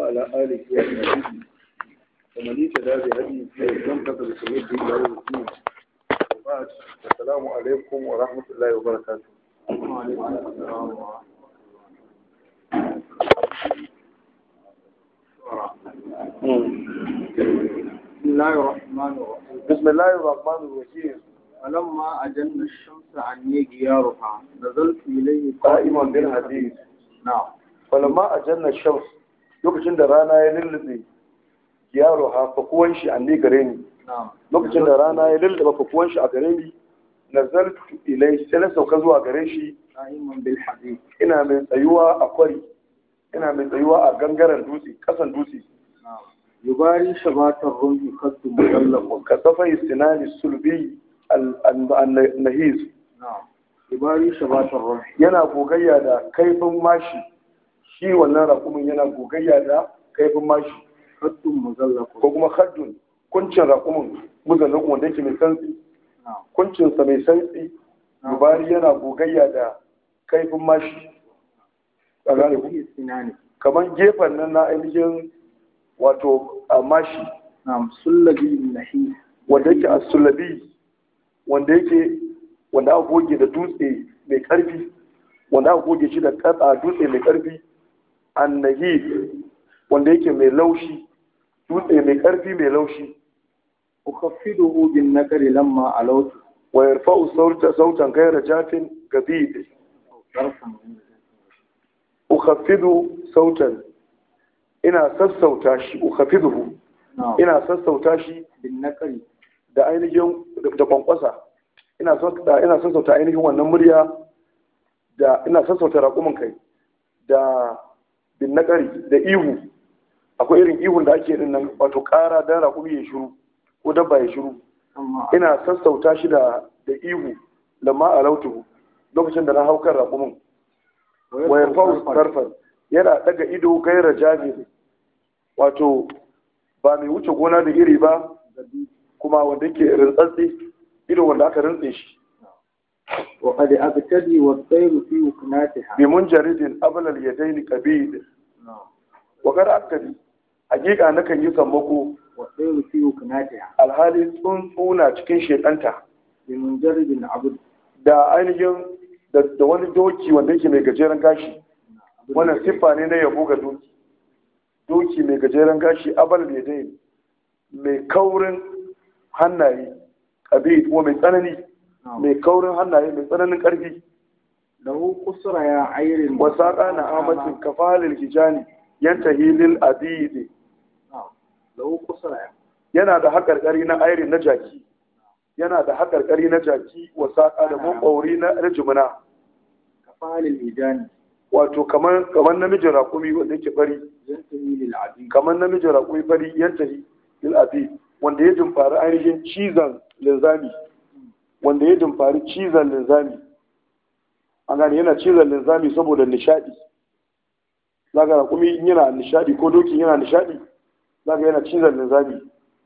وعلى آله وصحبه ومن اهتدى بهديه واستمسك بسنته إلى يوم الدين وبعد السلام عليكم ورحمة الله وبركاته بسم الله الرحمن الرحيم بسم الله الرحمن الرحيم فلما أجن الشمس عني جيارها نزلت إليه قائما بالحديث نعم falamma a jannar shams lokacin da rana ya lullube yaro ha fakuwan shi an ne gare ni نعم lokacin da rana ya lullube fakuwan shi a gare ni nazartu ilai sai na sauka zuwa gare shi قائما بالحديث ina mai tsayuwa a kwari ina mai tsayuwa a gangaren dutse kasan dutse نعم يباري شبات الرمح قد مغلق ka safai sinani sulbi al-nahis نعم يباري شبات الرمح yana gogayya da kaifin mashi shi wannan rakumin yana gogayya da kaifin mashi قد مغلق ko kuma haddun kuncin rakumin muzallin wanda yake mai santsi نعم kuncinsa mai santsi dubari yana gogayya da kaifin mashi a gane ku في السنان kamar gefen nan na ainihin wato a mashi نعم سلبي النحيس wanda yake a sulabi wanda yake wanda aka goge da dutse mai karfi wanda aka goge shi da katsa dutse mai karfi annahi wanda yake mai laushi dutse mai karfi mai laushi أخفضه بالنكر لما علوت wa yarfa'u sautan sautan ghayra jafin gabid طرفا ukhaffidu sautan ina sassauta shi ukhaffiduhu نعم ina sassauta shi بالنكر da ainihin da kwankwasa ina son da ina sassauta ainihin wannan murya da ina sassauta raƙumin kai da bin naƙari da ihu akwai irin ihun da ake din nan wato ƙara dan raƙumi ya shiru ko dabba ya shiru أما ina sassauta shi da da ihu lamma alautuhu lokacin da na hau kan raƙumin wa yarfa'u sarfan yana daga ido gaira jabir wato ba mai wuce gona da iri ba kuma wanda yake rintsatsi ido wanda aka rintse shi وقد أبتدي والطير في وكناتها bi munjaridin ablal yadaini qabid نعم wa qad aktadi hakika nakan yi sammako والطير في وكناتها alhali tsuntsuna cikin shekanta بمنجرد عبد da ainihin da, da wani doki wanda yake mai gajeren gashi wannan siffa ne na yabo ga doki doki mai gajeren gashi ablal yadaini mai kaurin hannaye qabid kuma mai tsanani نعم mai kaurin hannaye mai tsananin ƙarfi له قصر يا عير wasaƙa na amatin kafalil hijani yanta hilil abidi نعم له قصر يا yana da haƙarƙari na airi na jaki yana da haƙarƙari na jaki wasaƙa da maƙwauri na na jimina كفال الهجان wato kamar kamar namijin raƙumi wanda yake fari ينتهي للعبيد kamar namijin raƙumi fari yanta hilil abi wanda ya dimfari ainihin cizon linzami wanda ya dimfari cizon linzami an gane yana cizon linzami saboda nishaɗi zaga raƙumi in yana nishaɗi ko doki yana nishaɗi zaga yana cizon linzami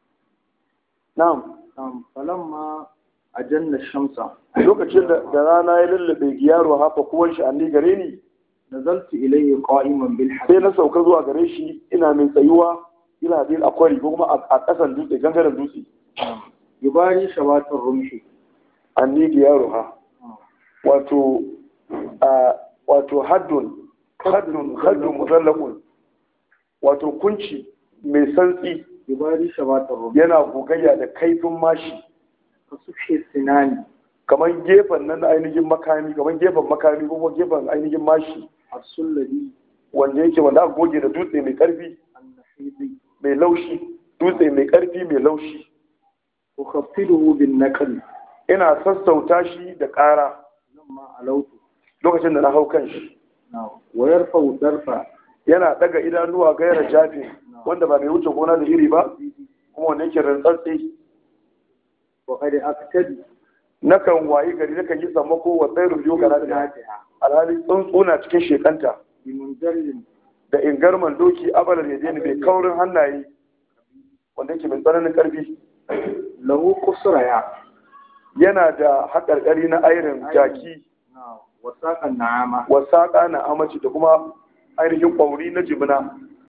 na'am نعم فلما أجن الشمس lokacin da da rana ya lullube yaro hafa kuwan shi anni gare ni نزلت إليه قائما sai بالحديد na sauka zuwa gare shi ina mai tsayuwa ina bil akwari ko kuma a- a ƙasan dutse gangaren dutse نعم يباري شبات الرمح anni yaro ha wato a wato haddun haddun haddun muzallaqun wato kunci mai santsi يباري شبات الرمح yana gogayya da kaifin mashi كسفح السنان kamar gefen nan na ainihin makami kamar gefen makami ko kuma gefen ainihin mashi السلبي wanda yake wanda aka goge da dutse mai karfi النحيض mai laushi dutse mai karfi mai laushi أخفضه بالنكر ina sassauta shi da ƙara لما علوت lokacin da na hau kan shi نعم ويرفع درفا yana daga idanuwa gaira jafi wanda ba mai wuce gona da iri ba kuma wanda yake rantsatsi وقد أبتدي nakan wayi gari nakan yi sammako wa tsairu biyu ga lafiya alhali tsuntsuna cikin shekanta بمنجرد da ingarman doki abalar ya mai kaurin hannaye wanda yake mai tsananin karfi له قصر يا yana da haƙarƙari na airin jaki نعم وساق النعامة wasaƙa na amaci da kuma ainihin ƙwauri na jimina